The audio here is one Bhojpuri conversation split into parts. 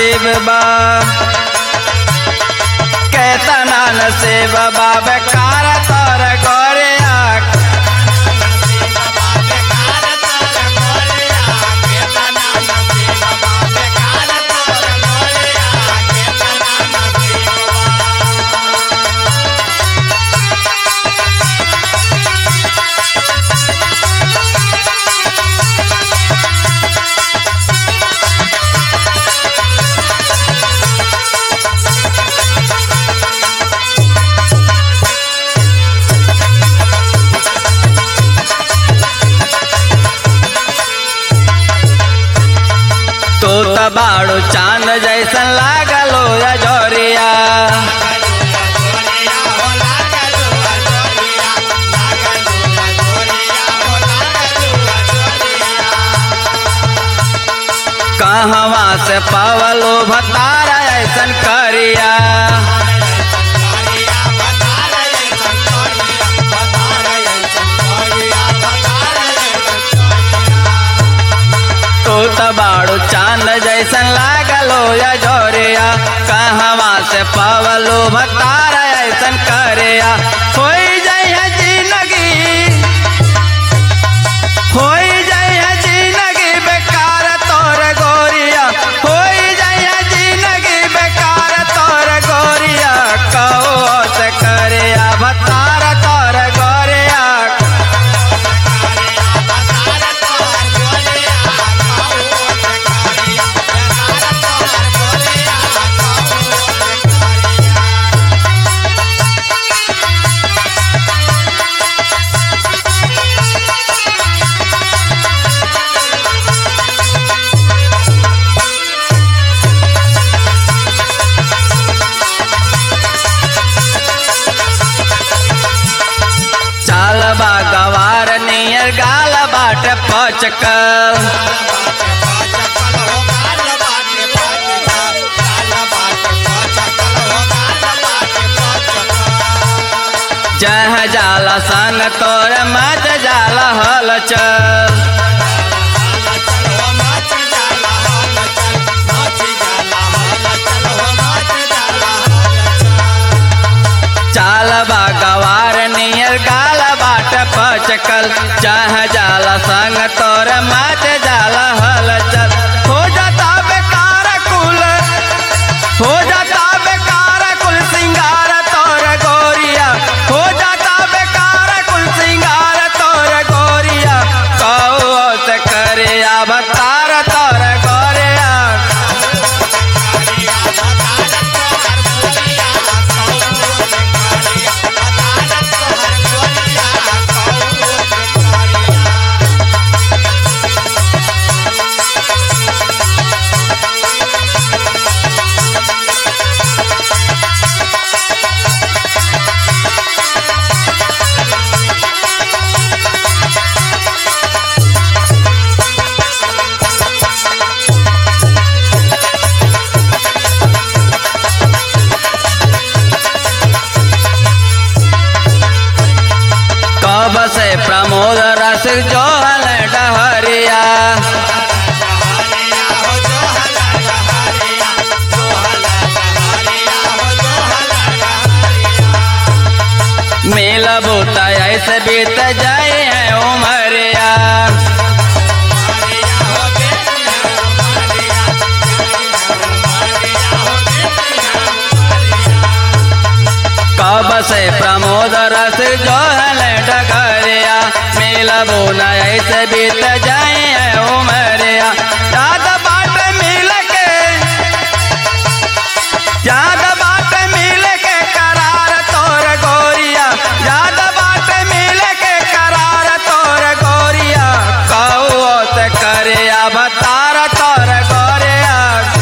नसीब बा केतना नसीब बा बेकार तोर गोरिया तू त बाड़ू चांद जैसन लागलो या जोरिया कहवा से पावलो भतारा ऐसन करिया तू त बाड़ू चांद जैसन लागलो या जोरिया कहवा से पावलो भतारा ऐसन करिया होई जइहे जिंदगी होई जइहे जिंदगी बेकार तोर गोरिया होई जइहे जिंदगी बेकार तोर गोरिया कहो से करिया भतारा तोर गोरिया चाल बा गवार नियर गाल बाट पचकल जह जाला संग तोर मच जाला हल चल चाल बा गवार नियर गाल बाट पचकल चाह जाला संग तोर मच जाला हल चल हो जाता बेकार कुल हो जाता बेकार कुल सिंगार तोर गोरिया हो जाता बेकार कुल सिंगार तोर गोरिया कहो से करे अवतार तोर गोरिया कब से प्रमोद रस जोहल डहरिया मेला बोता ऐसे बीत जाए है उमरिया कब से प्रमोद रस जोहल डगरिया मेला बोना ऐसे बीत जाए है उमरिया याद बाट मिल के याद बाट मिल के करार तोर गोरिया याद बाट मिल के करार तोर गोरिया कहो से करे अवतार तोर गोरिया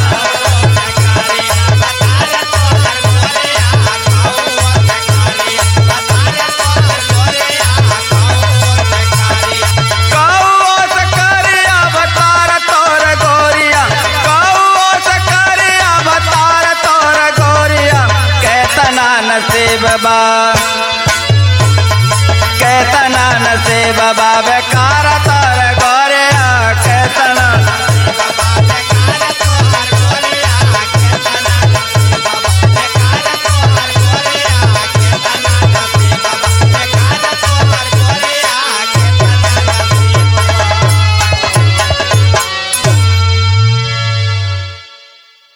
कौओ से करे अवतार तोर गोरिया कौओ से करे अवतार तोर गोरिया कैतना नसीब बा कैतना नसीब बा बेकार